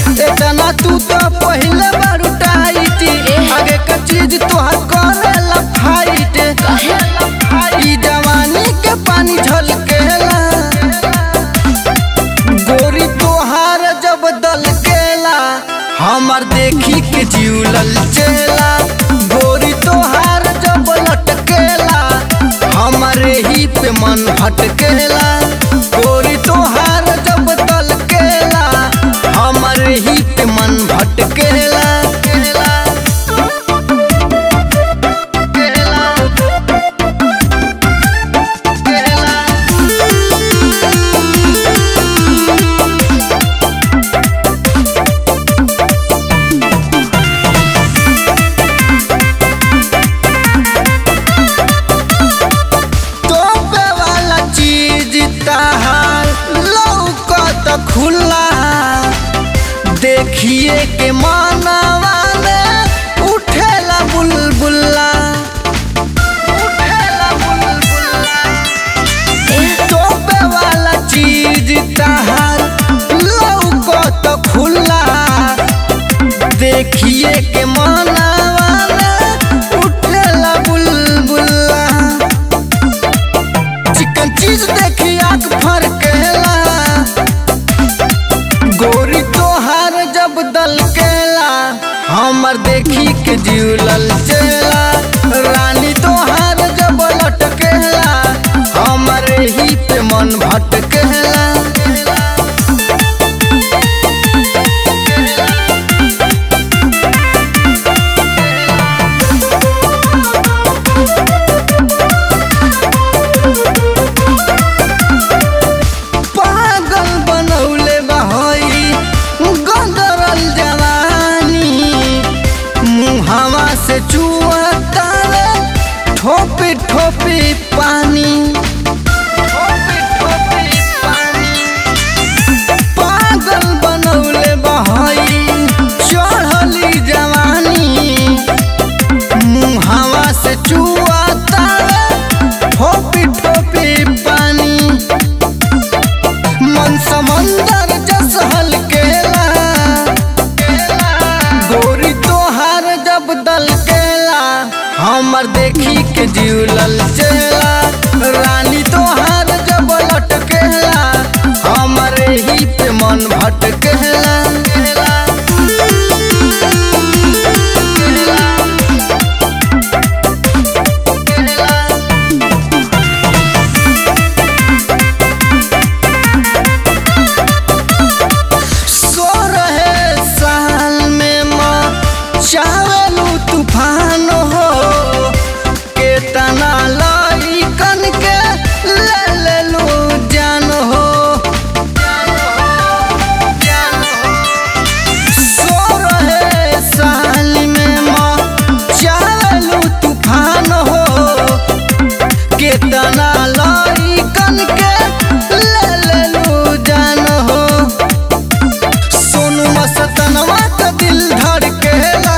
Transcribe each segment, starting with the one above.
इतना तू तो पहले बारू टाइट आगे का चीज तोहर करेला फाइट ई जवानी के पानी झलकेला गोरी तोहार जब दलकेला हमर देखी के जीवलल चेला गोरी तोहार जब लटकेला हमरे ही पे मन भटकेला गोरी तोहार जब दलकेला हमरे ही पे मन भटकेला केला केला केला तोपे वाला चीज तहार लौकत खुला देखिए के मानवा में उठेला बुलबुला उठेला बुलबुला तोपे वाला चीज तहार लौकत खुला देखिए के मानवा में उठेला बुलबुला चिकन चीज देखी आंख फरकेला गोरी तोहार जब दलकेला हमर देखी के जीवलल चेला रानी तोहार जब लटकेला हमर ही पे मन भटकेला पागल बनौले बहई गदरल जवानी मुहावा से चुअता ठोपी ठोपी पानी ठोपी ठोपी पानी पागल बनौले बहई चढ़ली जवानी मुहावा से चुअता ठोपी ठोपी पानी मन समंदर जस हलकेला गोरी तोहार जब दलकेला हमर देखी के जीवलल चेला रानी तोहार जब लटकेला हमर ही पे मन भटकेला सो रहे साल में माँ चावलू तूफान हो केतना लइकन के ले लेलू जान हो सो रहे साल में माँ चावलू तूफान हो केतना लइकन के ले लेलू जान हो सोनू मस्तनवा का दिल धड़केला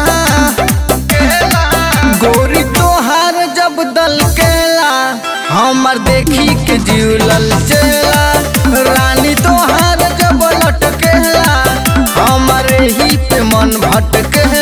गोरी तोहार जब दलकेला हमर देखी के जीवलल चेला रानी तोहार जब लटकेला हमर ही पे मन भटकेला